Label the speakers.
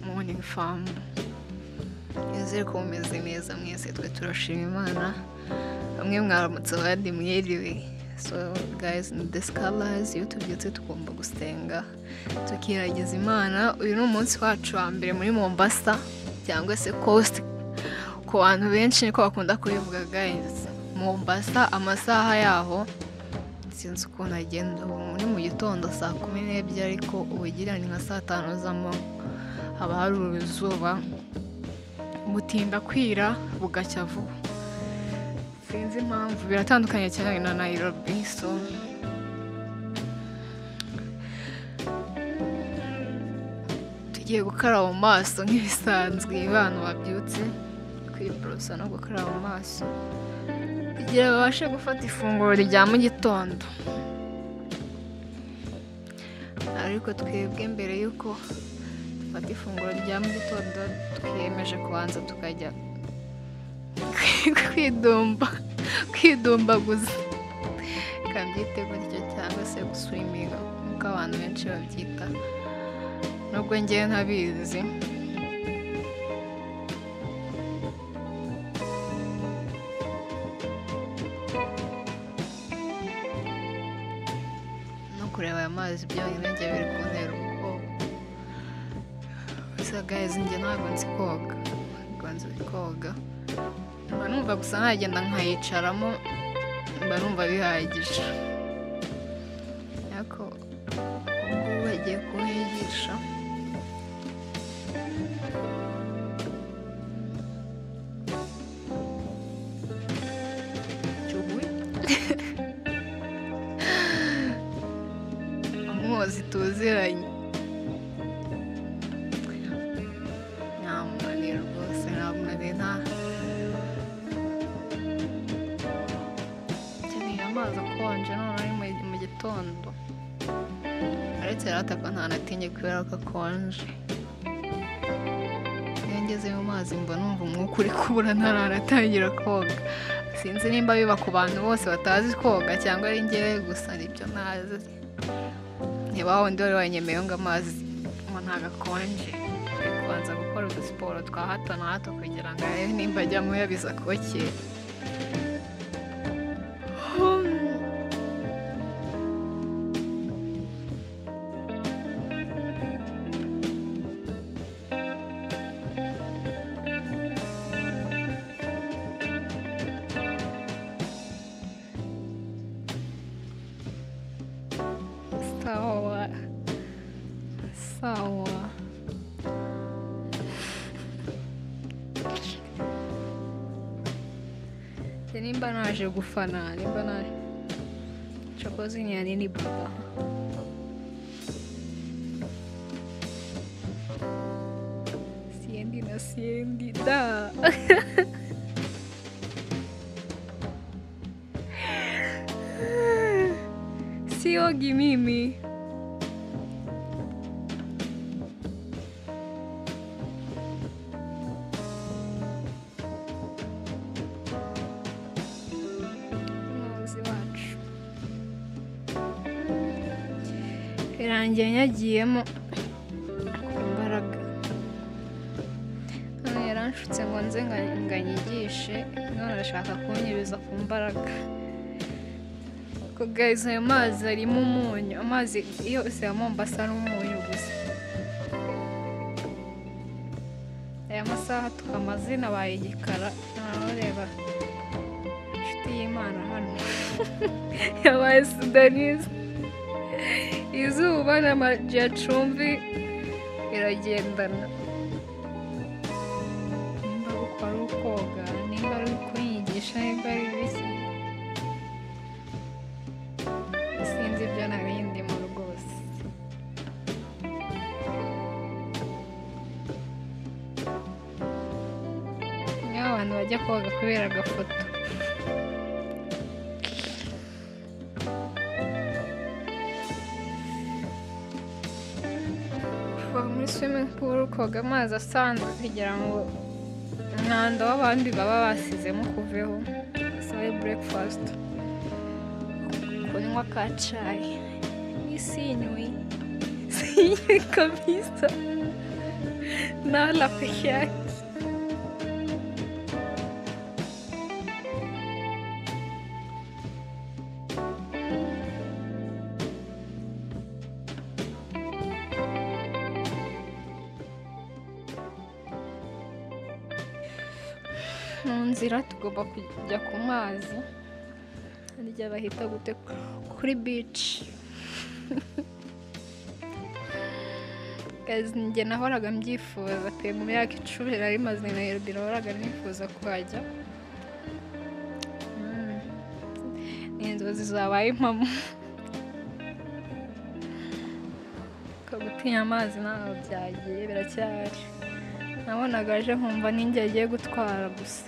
Speaker 1: Morning fam nizere ko mumeze neza mwese twe turashima imana bamwe mwaramutse abandi mwiriwe so guys ni the scholars iyo tubyutse tugomba gusenga tukiragiza imana uyu ni umunsi wacu wa mbere muri mombasa cyangwa se coast ku bantu benshi niko bakunda kubivuga guys mombasa amasaha yaho sinzi ukuntu agenda ubu ni mu gitondo saa kumi n'ebyiri ariko ubugira ni nka saa tanu z'amanywa haba hari uruzuba butinda kwira bugacya vuba sinzi impamvu biratandukanye cyane na nayirobi so tugiye gukaraba mu maso nk'ibisanzwe abantu babyutse kwiborosa no gukaraba mu maso kugira babashe gufata ifunguro rya mu gitondo ariko twebwe mbere y'uko dufata ifunguro rya mu gitondo twiyemeje kubanza tukajya kwidumba kwidumbaguza reka mbyite gutyo cyangwa se gusuwiminga nk'uko abantu benshi babyita nubwo ngewe ntabizi no kureba aya mazi byonyine njye biri kuntera ubwoba gusa gayizi njye ntabwo nzi koga ntabwo nzi koga mba numva gusa nagenda nkayicaramo mba numva bihagije ariko ubungubu bagiye kuhigisha umwozi tuziranye nta munaniro rwose nta munaniro nta nkeneye amazi akonje none ari mu- mu gitondo aretse rata ko ntanatinye kubera ko akonje iyo ngeze mu mazi mba numva umwuka uri kubura ntaranatangira koga sinzi nimba biba ku bantu bose batazi koga cyangwa ari ngewe gusa nibyo ntazi niba wundi wari wanyemeyeho ngo amazi ngo ntagakonje kubanza gukora udusiporo twa hato na hato kugira ngo arebe nimba ajyamo yabiza kokera sawa sawa Njye nimba naje gufana nimba naje cokozi ni ya nini baba siendi na siendi da siogi mimi umuyobozi wacu birangiye nyagiyemo imbaraga hano yaranshutse ngo nze nga- ngo anyigishe none arashaka kunyuriza ku mbaraga Ariko guys ayo mazi arimo umunyu amazi yose ya mombasa ari umunyu gusa aya masaha tukamazina baye igikara naho reba inshuti y'imana hano yabaye sudanise izuba n'amajyacumbi biragendana nimba uko ari ukoga nimba ari kunyigisha nimba ari biki sinzi ibyo narindimo rwose niyo abantu bajya koga kubera agafoto kuva muri swimming pool koga amazi asanzwe kugira ngo umwanda w'abandi baba basizemo ukuveho sabe breakfast kunywa ka cayi mimi sinywi, sinywi kabisa, nala peke yake. mu nzira tugomba kujya ku mazi harya bahita gute kuri bici njye nahoraga mbyifuza pe mu myaka icumi nari maze na Nairobi nahoraga nifuza kuhajya Mm. ni inzozi zabaye impamo Ko gutinya amazi ntabwo byagiye biracyari nabonaga aje nkumva ninjye agiye gutwara gusa